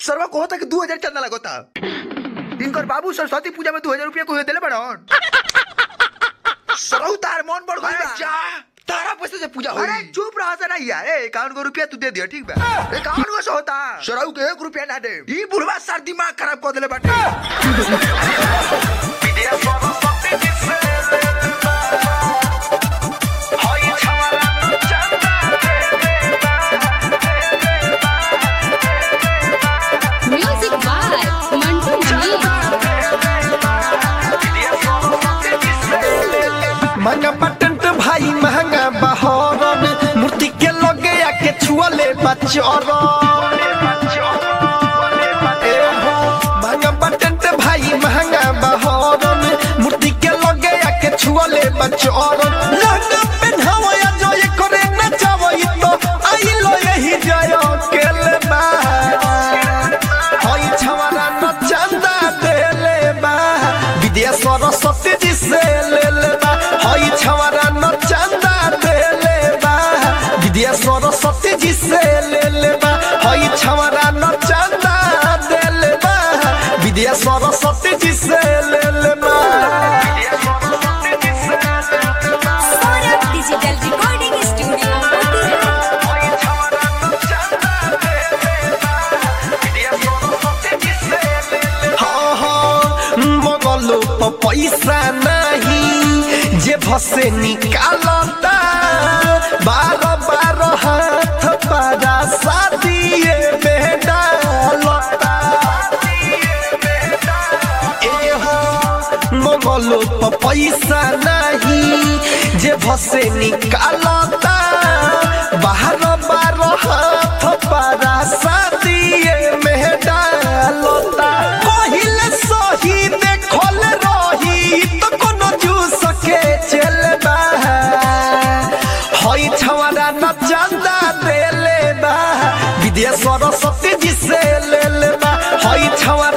सरवा को होता कि दू हजार चंदा लगोता इनकर बाबू सरस्वती पूजा में दू हजार रुपया को दिले बड़न सरऊ तार मन बढ़ गइल बा। जा तारा पैसे से पूजा होई अरे चुप रहा से नहीं यार इक्यावन को रुपया तू दे दिया ठीक बा इक्यावन को से होता सरऊ के एक रुपया ना दे ई बुढ़वा सर दिमाग खराब कर देले बाटे Music by Mantu Mani. महंगा पटंट भाई महंगा बहरन मूर्ति के लगे आके छुअले बचरन ए हो, महंगा पटंट भाई महंगा बहरन मूर्ति के लगे आके छुअले बचरन लहंगा पेन्हावो या जो ये करे नचावो ई तो आई लो यही जय केले बा हई छवारा न चंदा देले बा विद्या सरस्वती जी से ले ले बा हई छवारा न चंदा देले बा विद्या सरस्वती जी से ले ले बा हई छवारा न चंदा देले बा विद्या सरस्वती जी से ले ले बा Saurabh digital recording studio Motihari हाँ हाँ मगलो प पैसा नहीं जे भसे निकालता बारह बारह हाथ पारा शादिए में डालता ए हो मगलो प पैसा नहीं जे भसे निकालता बारह बारह हाथ पारा शादिए में डालता कहिले सही देखल रही तो कोनो जूस के चलबा हई छवारा न चंदा देले बा विद्या सरस्वती जी से ले ले बा हई छवारा